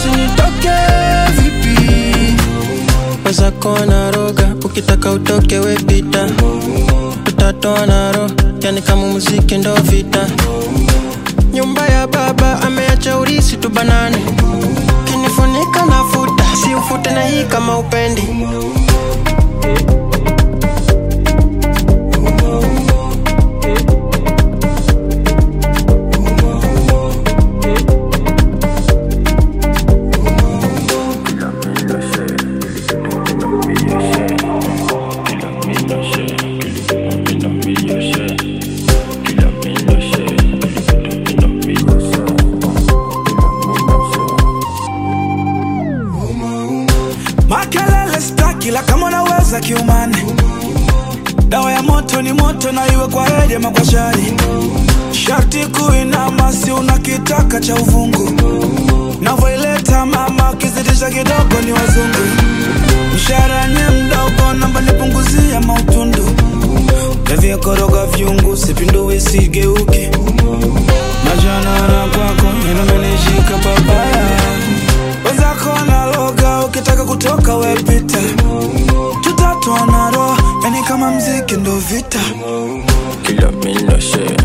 basi nitoke vipi wezako naroga ukitaka utoke wepita tutatoa naro yani kama muziki ndo vita nyumba ya baba ameacha urisi tubanane kinifunika nafuta si ufute na hii kama upendi makelele staki la kama unaweza kiumane dawa ya moto ni moto na iwe kwa heri ama kwa shari sharti kuinama si unakitaka cha uvungu navoileta mama ukizidisha kidogo ni wazungu mshahara nye mdogo namba nipunguzia mautundu navyekoroga vyungu sipinduwe sigeuke majanara kwako yanamenishika babaya wenzako naloga ukitaka kutoka wepita tutatoa naro yani kama mziki ndo vita Kila mina share